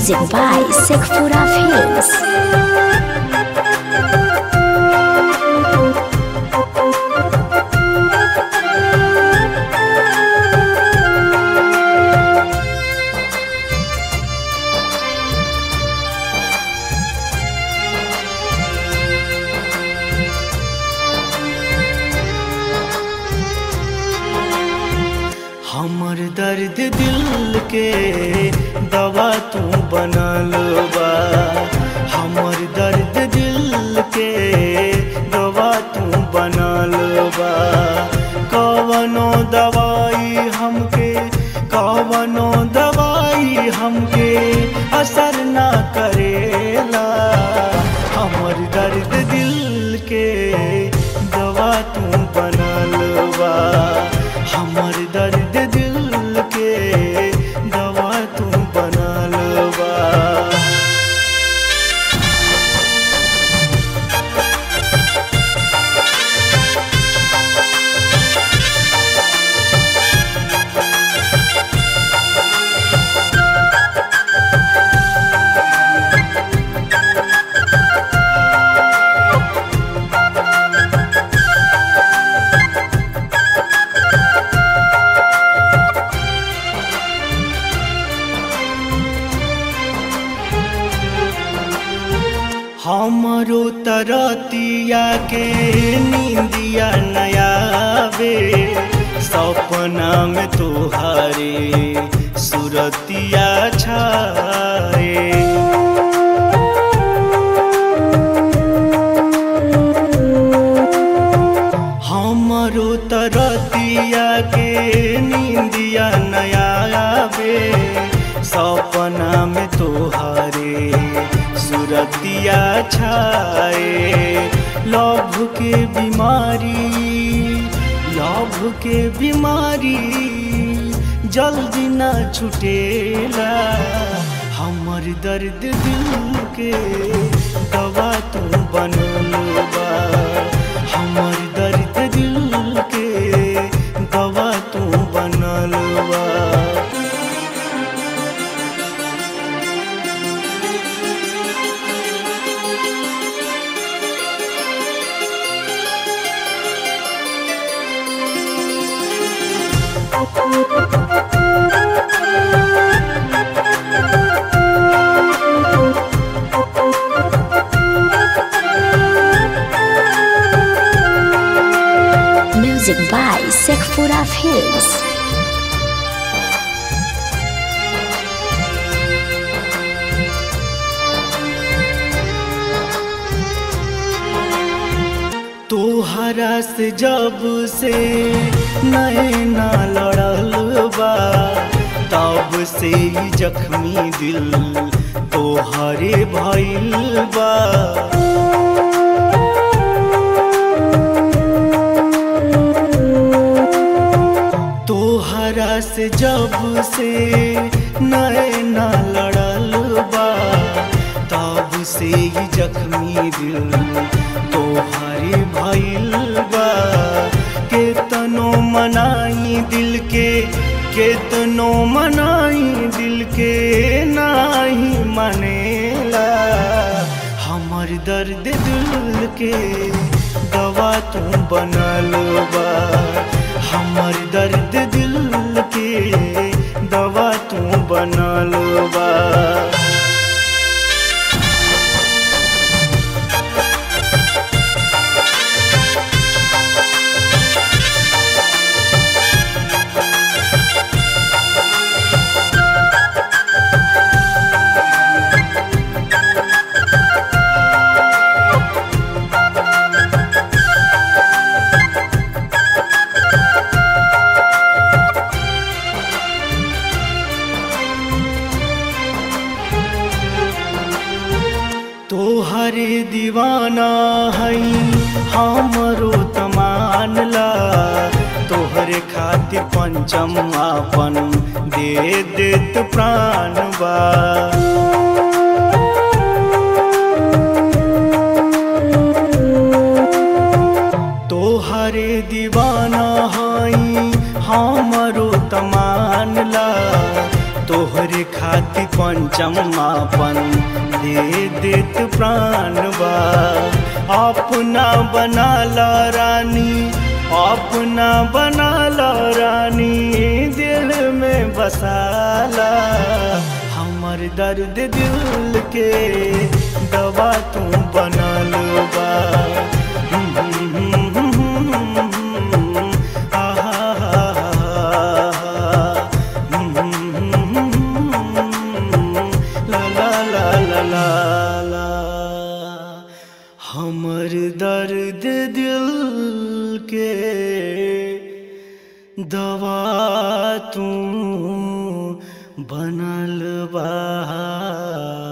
Music by Sekfura Films. हमर दर्द दिल के दवा तू बनल बा हमर दर्द दिल के दवा तू बनल बा कवनो दवाई हमके कवनो दवाई हमके असर ना करेला हमर दर्द दिल के दवा तू बनल बा हमर दर्द दिल के दवा तू बनल बा हमरो तरतिया के नींदिया नयावे सपना में तोहारे सुरतिया छाए हमरो तरतिया के नींदिया नयावे सपना में तोहारे सुरतिया छाए लभ के बीमारी लभ के बीमारी जल्दी ना छुटेला हमर दर्द दिल के दवा तू बनल बा हमर दर्द दिल के दवा तू बनल बा Music by Sekfura Films. तोहरा से जब से नैना लड़ल बा तब से ही जख्मी दिल तोहरे भइल बा तोहरा से जब से नैना लड़ल बा तब से ही जख्मी दिल तोहरे भइल बा केतनो मनाई दिल के केतनो मनाई दिल के नाही मनेला हमर दर्द दिल के दवा तू बनल बा हमर दर्द दिल के दवा तू बनल बा तोहरे दीवाना हई हमरो तमानला तोहरे खातिर पंचम आपन दे देत प्राण बा तोहरे दीवाना हई हमरो तमानला तोहरे खातिर पंच चम्मापन दे देत प्राण बा अपना बना ला रानी अपना बना ला रानी दिल में बसाला हमर दर्द दिल के दवा तू बनल बा ला ला ला ला ला ला हमर दर्द दिल के दवा तू बनल बा